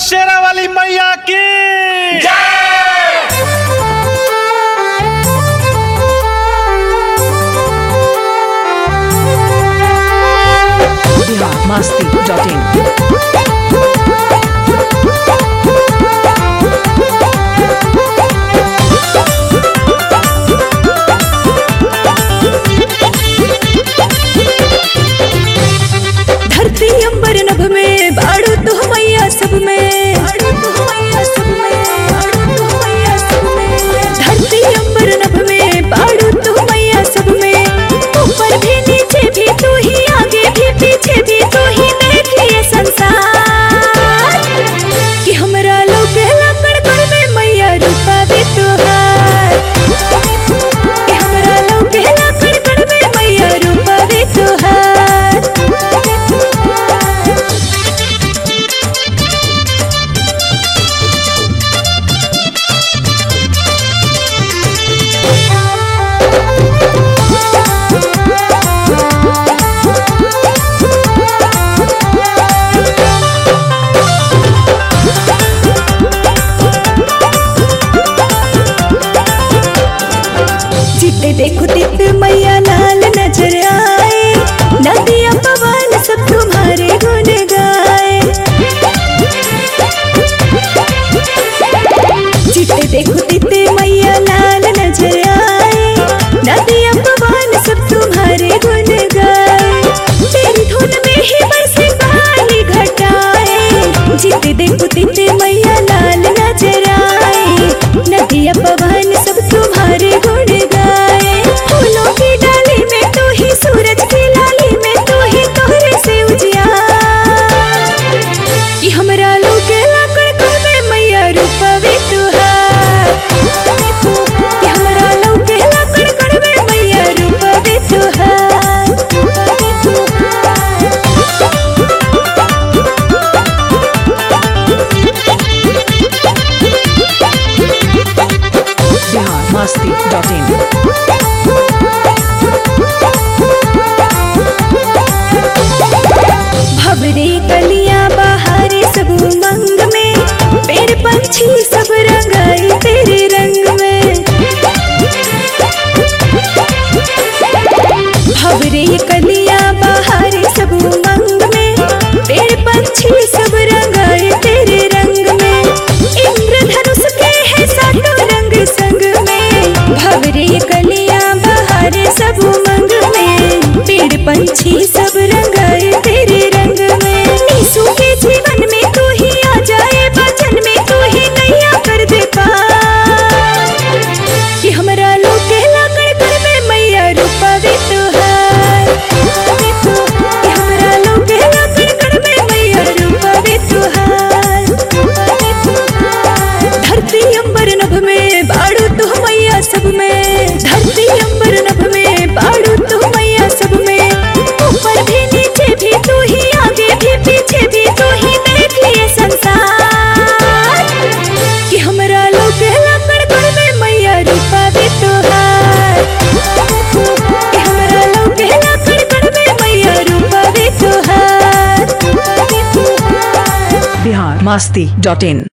शेरा वाली मैया की बिहार मस्ती डॉट इन धरती अंबर नभ में बाड़ू तू मैया सब में बाड़ू तू मैया सब में बाड़ू तू मैया सब में धरती अंबर नभ में बाड़ू तू मैया सब में ऊपर भी नीचे भी तू ही आगे भी पीछे भी तू ही देखिए संसार कि हमरा लोग लकड़ कर में मैया रूपा भी तुहार कि हमरा लोग लकड़ कर में मैया रूपा भी तुहार जिते देखो तित मैया लाल नजर आए नदिया पवन सब तुम्हारे गुण गाए जिते देखो तित मैया लाल नजर आए नदिया पवन सब तुम्हारे गुण गाए तेरी धुन में ही बरसे पानी घटाए जिते देखो तित मैया लाल नजर आए नदिया पवन सब तुम्हारे गुण गाए फूलों की डाली में तू ही सूरज की लाली में तू ही तोहरे से उजियार कि हमरा लोग लाकड़ कुल में मैया रूपवी तुहार कि हमरा लोग लाकड़ कुल में मैया रूपवी तुहार बिहार मस्ती डॉट इन भवरे कलियां बहारे सब उमंग में पेड़ पंछी सब रंगाए तेरे रंग में भवरे कलियां बहारे सब उमंग में पेड़ पंछी सब रंगाए तेरे रंग में इंद्रधनुष के है सातों रंग संग में भवरे कलियां बहारे सब उमंग में पेड़ पंछी सब रंगाए तेरे रंग में नीसू के जीवन में तू ही आ जाए बचन में तू ही नैया कर दे पार कि हमरा लोग के लाकड़ कर में मैया रूपा भी तुहार कि हमरा लोग के लाकड़ कर में मैया रूपा भी तुहार धरती अंबर नभ में बाड़ू तू मैया सब में धरती अंबर नभ में बाड़ू तू मैया सब में ऊपर भी नीचे भी तू ही आगे भी पीछे भी तू ही देखिए संसार कि हमरा लोग लकड़ कर में मैया रूपा भी तुहार कि हमरा लोग लकड़ कर में मैया रूपा भी तुहार बिहार मस्ती डॉट इन